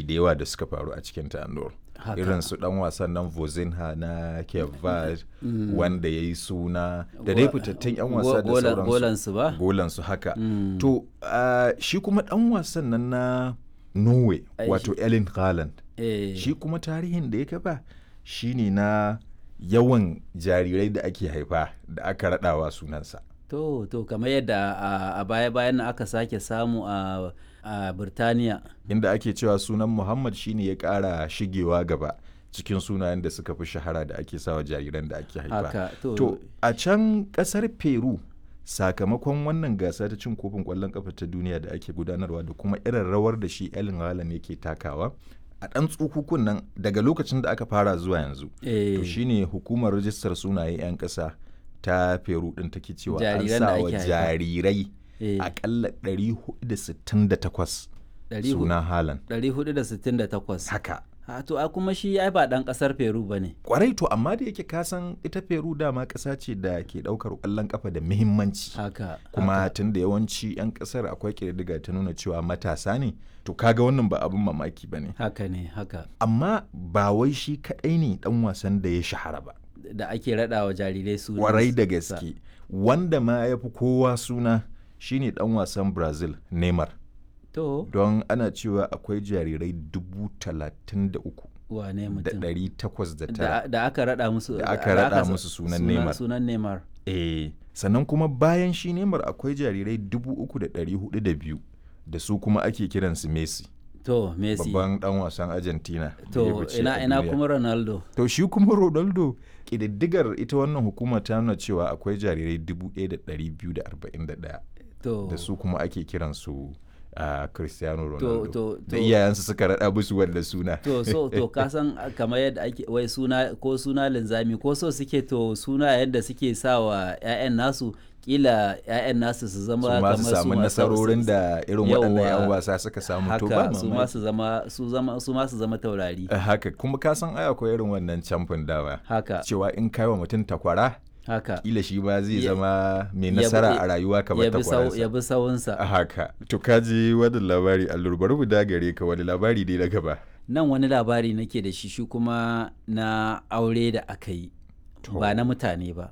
da yawa da suka faru a cikin ta Anur. Haka. Irin su dan wasan nan Vozinha na Kevad wanda ya yi suna da dai fitattun 'yan wasa da Go- golan- sauransu. golansu ba? Golansu haka. Mm. To ah, shi kuma dan wasan nan na Norway Ai, wato Erling Haaland. Eh, Shi kuma tarihin da ya kafa shine na yawan jarirai da ake haifa da aka raɗawa sunansa. to to kamar yadda a- a baya bayan nan aka sake samu a a Birtaniya. inda ake cewa sunan Muhammad shine ya ƙara shigewa gaba cikin sunayen da suka fi shahara da ake sawa jariran da ake haifa. Haka to, To a can ƙasar Peru sakamakon wannan gasa ta cin kofin ƙwallon ƙafa ta duniya da ake gudanarwa da kuma irin rawar da shi Erling Haaland yake takawa a ɗan tsukukun nan daga lokacin da aka fara zuwa yanzu. eh, To shine hukumar rajistar sunaye 'yan ƙasa ta Peru ɗin take cewa an Jariran da sa wa ake haifa. jarirai eh, akalla 468 ɗari hu- suna Haaland. 468. Haka. Ha, to a kuma shi ai ba ɗan ƙasar Peru ba ne. Kwarai to amma da yake kasan ita Peru dama ƙasa ce da ke ɗaukar ƙwallon ƙafa da muhimmanci. Haka. Kuma haka. tun da yawanci 'yan ƙasar akwai ƙididdiga ta nuna cewa matasa ne, to kaga wannan ba abin mamaki ba ne. haka ne haka Amma ba wai shi kaɗai ne ɗan wasan da ya shahara ba. da ake raɗa wa jarirai su Kwarai da gaske. Wanda ma ya fi kowa suna shine ɗan wasan Brazil, Neymar. to Don ana cewa akwai jarirai dubu talatin da uku wane da mutum ɗari takwas da tara. da, da aka raɗa musu Da aka raɗa sa- musu sunan Neymar. sunan Neymar Eh, sannan kuma bayan shi Neymar akwai jarirai dubu uku da ɗari hudu da biyu da su kuma ake kiransu Messi, to Messi babban ɗan wasan Argentina. da ya to fice ina a ina duniya. kuma Ronaldo To shi kuma Ronaldo ƙididdigar ita wannan hukuma ta nuna cewa akwai jarirai dubu ɗaya da ɗari biyu da arba'in da ɗaya to da su kuma ake kiransu a Cristiano to Ronaldo. to Da to iyayensu suka raɗa musu wanda suna. to so to ka san kamar yadda ake wai suna ko suna linzami ko so suke to suna yadda suke sa wa 'ya'yan nasu kila 'ya'yan nasu su zama su ma kamar su samu ma- nasarorin da irin waɗannan 'yan Yawwa. wasa suka samu to ba haka su ma mamaki. su zama su zama su ma su zama taurari Eh, haka kuma ka san ai akwai irin wannan camfin dawa haka cewa in kai wa mutum takwara haka kila shi ba zai Ya- zama mai ya bi- nasara a rayuwa kamar ya bi sau- ya takwararsa bi sawunsa a haka to ka ji wani labari allur bari mu dagare ka wani labari dai na gaba nan wani labari nake da shi shi kuma na aure da aka yi ba na mutane ba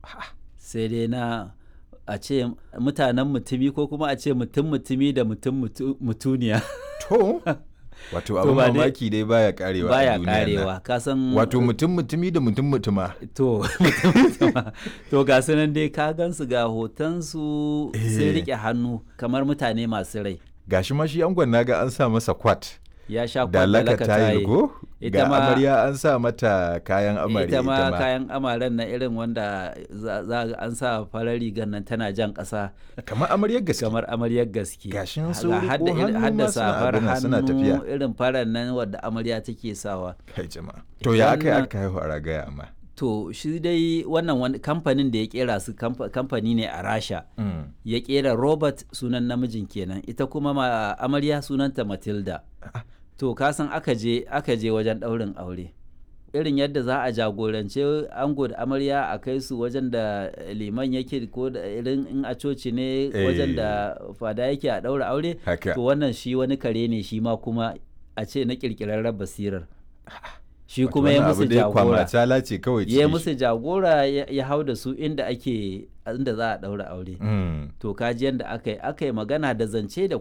sai dai na a ce mutanen mutumi ko kuma a ce mutum mutumi da mutum mutu- mutuniya to wato abin ba dai- mamaki dai baya karewa a baya duniyan nan. karewa ka san wato mutum mutumi da mutum mutuma to mutum mutuma to ga su nan dai ka gansu ga hotonsu sun Eh. rike hannu kamar mutane masu rai gashi ma shi angon naga an sa masa kwat ya sha da laka kwallaka tayi go Ita ga ma- amarya an sa mata kayan amarya ita ma kayan amaren na irin wanda za za ga an sa farar rigar nan tana jan ƙasa kamar amaryar gaske kamar amaryar gaske Gashin Ga sun riko hadda irin- hannu hadda ma suna safar abin nan, suna hannu tafiya. irin farar nan wadda amarya take sawa kai jama'a to ya aka yi Wannan- aka haihu a ragaya amma to shi dai wannan wani kamfanin da ya kera su kamfa- kamfani ne a rasha Mm. ya kera robert sunan namijin kenan ita kuma ma amarya sunanta matilda to kasan aka je aka je wajen ɗaurin aure irin yadda za a jagorance ango da amarya a kai su wajen da liman yake ko da irin in a coci ne wajen da fada yake a ɗaura aure haka to wannan shi wani kare ne shi ma kuma a ce na ƙirƙirarren basirar shi Wato kuma ya wannan musu abu dai jagora kwamatala ce kawai ya cikin shi. musu jagora ya ya hau da su inda ake inda za a ɗaura aure Mm. to kaji yadda aka yi aka yi magana da zance da